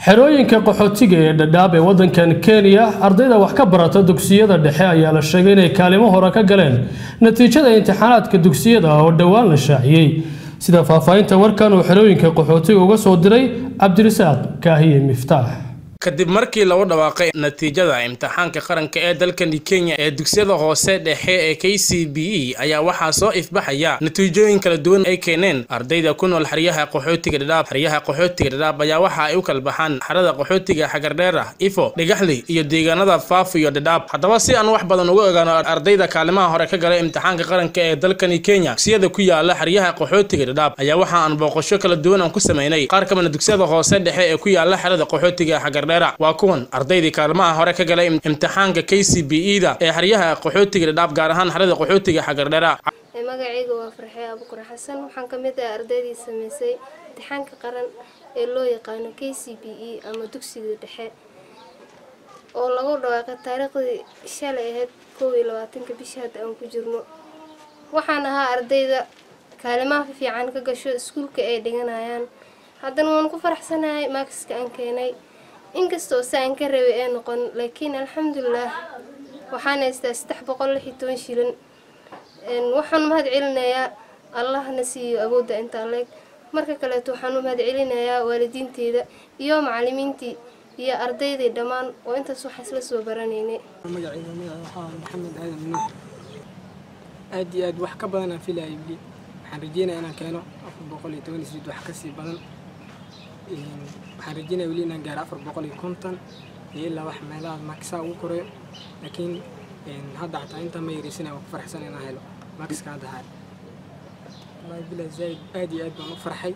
xerooyinka qaxootiga ee dhadhaab ee waddankan kenya ardayda wax ka barata dugsiyada dhexe ayaa la sheegay inay kaalimo hore ka galeen natiijada imtixaanaadka dugsiyada oo dhowaan la shaaciyey sida faahfaahinta warkan uu xerooyinka qaxootiga uga soo diray cabdirasaaq kaahiye miftaax kadib markii lagu dhawaaqay natiijada imtixaanka qaranka ee dalkani kenya ee dugsiyada hoose dhexe ee k c b e ayaa waxaa soo ifbaxaya natiijooyin kala duwan ay keeneen ardayda ku nool xeryaha qaxootiga dhadhaab xeryaha qaxootiga dhadhaab ayaa waxa ay u kala baxaan xerada qaxootiga xagardheer ah ifo dhigaxli iyo deegaanada faaf iyo dhadhaab haddaba si aan wax badan uga ogaano ardayda kaalimaha hore ka galay imtixaanka qaranka ee dalkani kenya dugsiyada ku yaala xeryaha qaxootiga dhadhaab ayaa waxa aan booqasho kala duwan aan ku sameynay qaar ka mida dugsiyada hoose dhexe ee ku yaala xerada qaxootiga xagardheer waa kuwan ardaydii kaalmaha hore ka galay imtixaanka k c b e da ee xeryaha qaxootiga dhadhaab gaar ahaan xerada qaxootiga xagardheera magacayga waa farxee abukur xasan waxaan ka mid ah ardaydii sameysay imtixaanka qaran ee loo yaqaano k c b e ama dugsiga dhexe oo lagu dhawaaqay taariikhdii shalay ahayd koob iyo labaatanka bishii hadda aan ku jirno waxaan ahaa ardayda kaalimaha fiican ka gasho iskuulka ay dhiganayaan haddana waan ku faraxsanahay maakiska aan keenay inkastoo si aan ka rabay ee noqon laakiin alxamdulilah waxaan haystaa saddex boqol lix iyo toban shilin waxaan u mahad celinayaa allahna siiyo awoodda intaa leeg marka kaleeto waxaan u mahad celinayaa waalidiinteyda iyo macalimiintii iyo ardaydii dhammaan oo intaas waxaa isla soo baranaynay magacayga magaca waxaa maxamed aadan nuux aad iyo aad wax ka badan aan filayay weli waxaan rajeynaya inaan keeno afar boqol iyo toban isriid wax kasii badan waxaan rajeynaya weli inaan gaaro afar boqol iyo konton iyo ilaa wax meelaha maakisaa ugu koreyo laakiin hadda xataa intaa ma yareysanaya waan ku farxsan inaan helo maakiska hadda haay wallahi bilaa zaaid aad iyo aad baan u farxay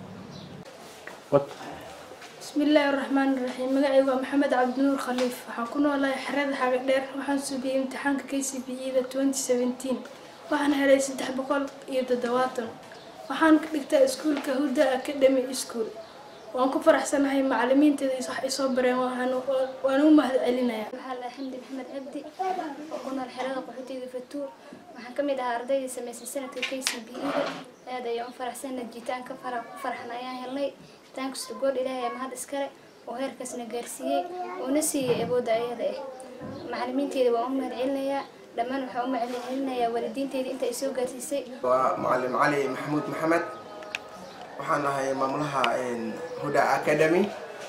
bismillaahi raxmaani raxiim magacaygu waa maxamed cabdinuur khaliif waxaan ku noolahay xerada xaga dheer waxaan subiyey imtixaanka k c b e da twenty seventeen waxaan helay saddex boqol iyo toddobaatan waxaan ka dhigtaa iskuulka huda academy school waan ku faraxsanahay macalimiinteeda wax ay soo bareen waan u mahad celinayaa waxaa la xamdi maxamed cabdi oo ku nool xerada qaxootiga fatuur waxaan ka mid ahaa ardaydii samaysay sanadka k c b e da aad ayaan u faraxsanna jitaanka fara ku farxan ayaan helnay jitaankasto gool ilaahay aa mahad iskale oo heerkaasna gaarsiiyey uuna siiyey awoodda ayada ah macalimiinteeda waan u mahad celinayaa dhammaan waxaan u mahad celinayaa waalidiinteeda inta ay soo gaarsiisay waa macalin cali maxamuud maxamed waxaan ahay maamulaha huda academy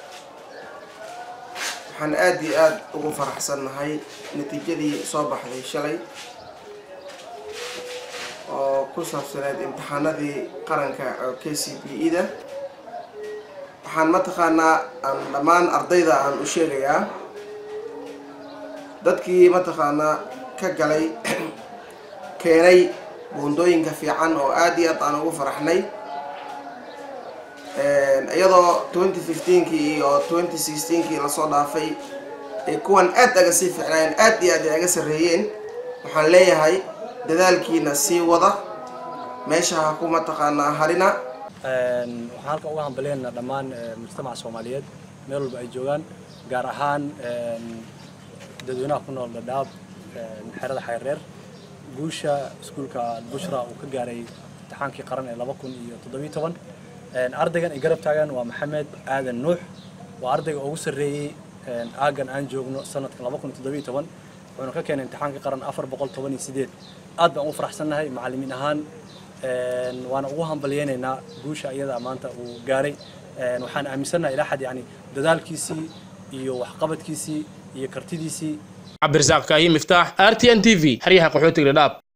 waxaan aad iyo aad ugu faraxsannahay natiijadii soo baxday shalay oo ku saabsaneed imtixaanadii qaranka oo k c b e da waxaan mataqaanaa aan dhammaan ardayda aan u sheegayaa dadkii mataqaanaa ka galay keenay buundooyinka fiican oo aad iyo aad aan ugu faraxnay iyadoo twenty fifteenkii iyo twenty sixteenkii lasoo dhaafay ee kuwan aad aga sii ficnaayeen aad iyo aad ay aga sarreeyeen waxaan leeyahay dadaalkiina sii wada meesha ha ku mataqaanaa harina waxaan halkan uga hambalyeynaa dhammaan mujtamaca soomaaliyeed meel walba ay joogaan gaar ahaan dadweynaha ku nool dhadhaab xerada xayreer guusha iskuulka bushra uu ka gaaray imtixaankii qaran ee laba kun iyo toddobiyo toban ardaygan ay garab taagan waa maxamed aadan nuux waa ardayga ugu sarreeyey aagan aan joogno sanadka laba kun iyo toddobiyo toban wuxuuna ka keenay imtixaanka qaran afar boqol toban iyo sideed aad baan ugu faraxsannahay macallimiin ahaan waana ugu hambalyeynaynaa guusha iyada maanta uu gaaray waxaan aaminsannahay ilaa xad yani dadaalkiisii iyo waxqabadkiisii iyo kartidiisii cabdirasaaq kaahi miftaax r t n t v xeryaha qaxootiga dhadhaab